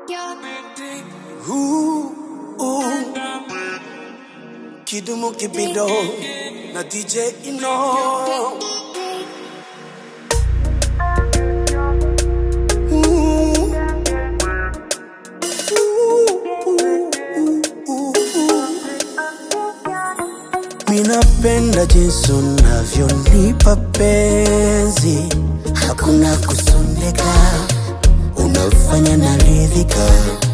Ooh, ooh. Kidumu Kibido na DJ Ino. Ooh. Ooh, ooh, ooh, ooh. Minapenda jinsi unavyonipa penzi, hakuna kusondeka, unafanya naridhika.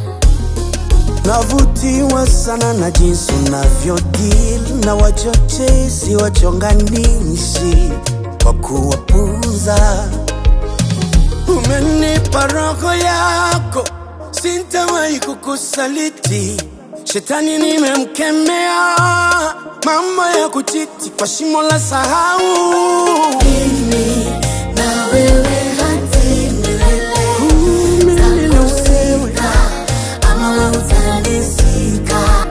Navutiwa sana na jinsi unavyodeal na wachochezi wachonganishi kwa kuwapuza. Umenipa roho yako, sintawahi kukusaliti. Shetani nimemkemea, mambo ya kuchiti kwa shimo la sahau. Mimi na wewe hadi milele. Mimi na wewe. Takusika, ama wewe utanisika.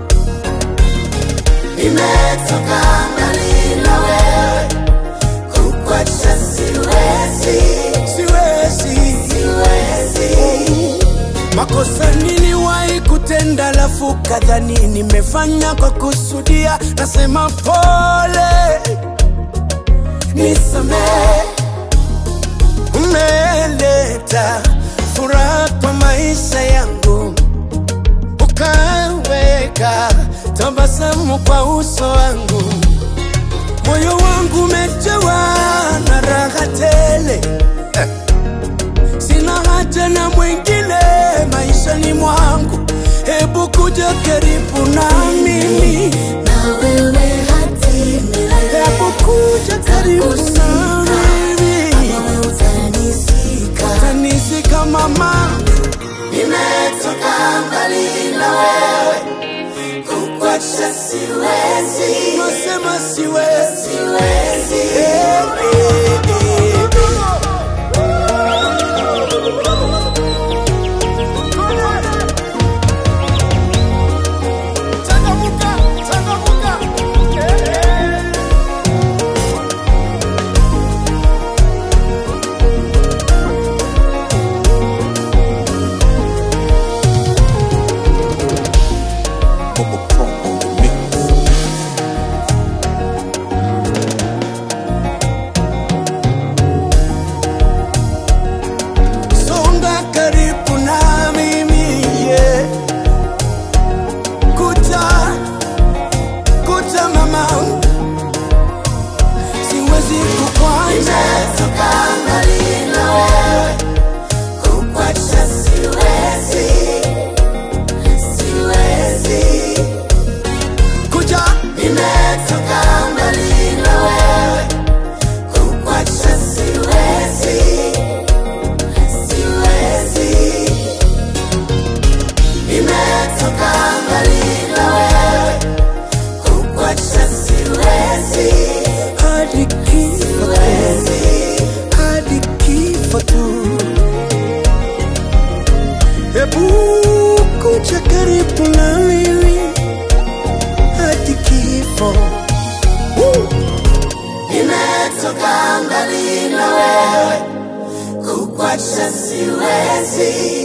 Nimetoka mbali na wewe, kukuacha siwezi, Siwezi siwezi. makosa niliwahi kutenda, lafu kadhani nimefanya kwa kusudia. Nasema pole, Nisamehe, umeleta furaha kwa maisha yangu, ukaweka tabasamu kwa uso wangu, moyo wangu umejawa na raha tele. Eh. Sina haja na mwingine maishani mwangu, hebu kuja karibu na mimi, na wewe hadi milele. hebu kuja karibu na mimi, Ama wewe utanisika. tanisika mama. Nimetoka mbali na wewe, kukuacha siwezi, Nasema siwezi siwezi. Eh, eh, eh, eh. Changamuka, changamuka. Eh, eh. Songa karibu na mimi yeah. Kuja, kuja mama, siwezi kukwacha Nimetoka mbali na wewe, kukuacha siwezi, siwezi. kuja, Nimetoka mbali na wewe, kukuacha siwezi, siwezi. Nimetoka mbali na wewe, kukuacha siwezi, hadi kifo tu, siwezi. hadi kifo tu. Hebu kuja karibu na mimi hadi kifo. Woo! Nimetoka mbali na wewe, kukuacha siwezi,